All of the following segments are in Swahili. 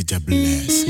Major Bless.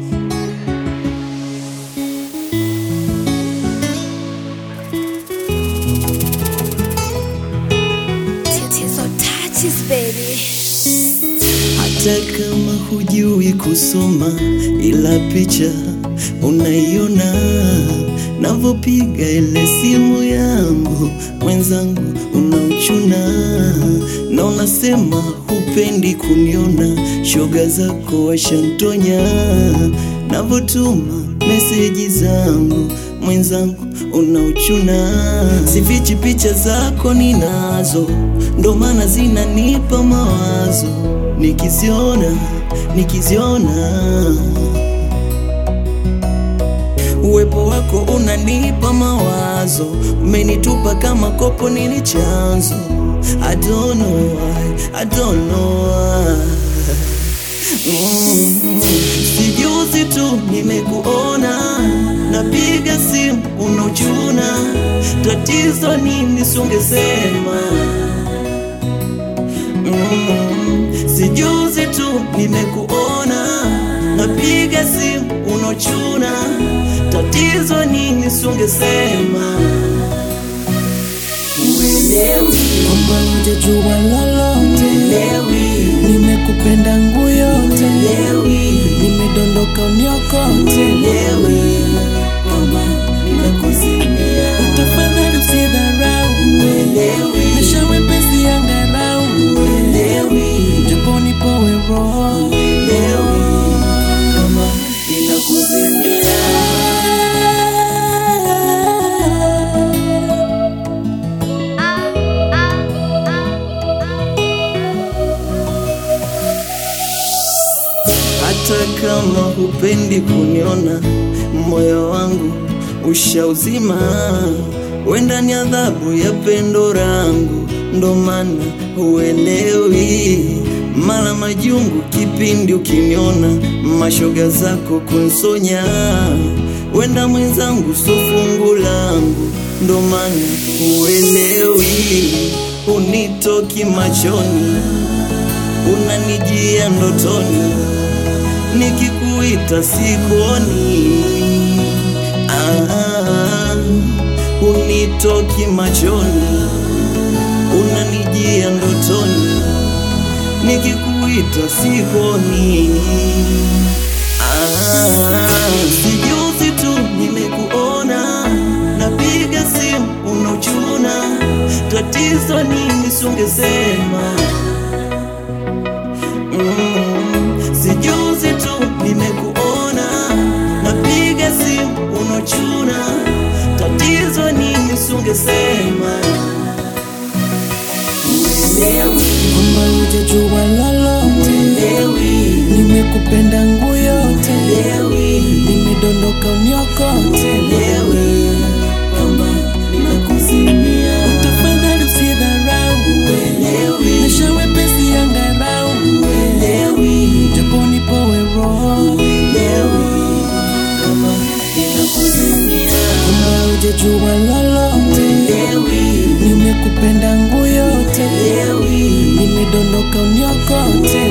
Tatizo touches baby. Hata kama hujui kusoma, ila picha unaiona navyopiga ile simu yangu, mwenzangu unauchuna na unasema hupendi kuniona, shoga zako washantonya navyotuma meseji zangu, mwenzangu unauchuna, sifichi picha zako ninazo, ndo maana zinanipa mawazo nikiziona nikiziona uwepo wako unanipa mawazo, umenitupa kama kopo, nini chanzo? I don't know why, I don't know why. Mm. Sijuzi tu nimekuona, napiga simu unauchuna, tatizo nini? Sungesema Mm, sijuzi tu nimekuona, napiga simu unochuna, tatizo nini? Sungesema uelewi, kwamba hujajua lolote, uelewi, nimekupenda ngu yote, uelewi, nimedondoka uniokote, uelewi kwamba nimekuzimia, tafadhali usidharau, uelewi, maisha wepesi angarau, uelewi, japo nipowe roho uelewi kama ninakuzimia. Hata kama hupendi kuniona, moyo wangu ushauzima, wenda ni adhabu ya pendo langu, ndo maana huelewi. Mara majungu kipindi ukiniona, mashoga zako kunsonya, wenda mwenzangu so fungu langu, ndo maana huelewi. Unitoki machoni, unanijia ndotoni nikikuita sikuoni, ah, unitoki machoni, unanijia ndotoni, nikikuita sikuoni. Ah, sijuzi tu nimekuona, napiga simu unauchuna, tatizo nini? Sungesema Mm, sijuzi tu nimekuona, napiga simu unochuna, tatizo nini? Sungesema uelewi, kwamba hujajua lolote, uelewi, nimekupenda ngu yote, uelewi, nimedondoka uniokote, uelewi kwamba nimekuzimia, tafadhali usidharau, uelewi, maisha wepesi angarau, uelewi, japo nipowe roho uelewi kama ninakuzimia, kwamba hujajua lolote, uelewi, nimekupenda ngu yote, uelewi, nimedondoka uniokote,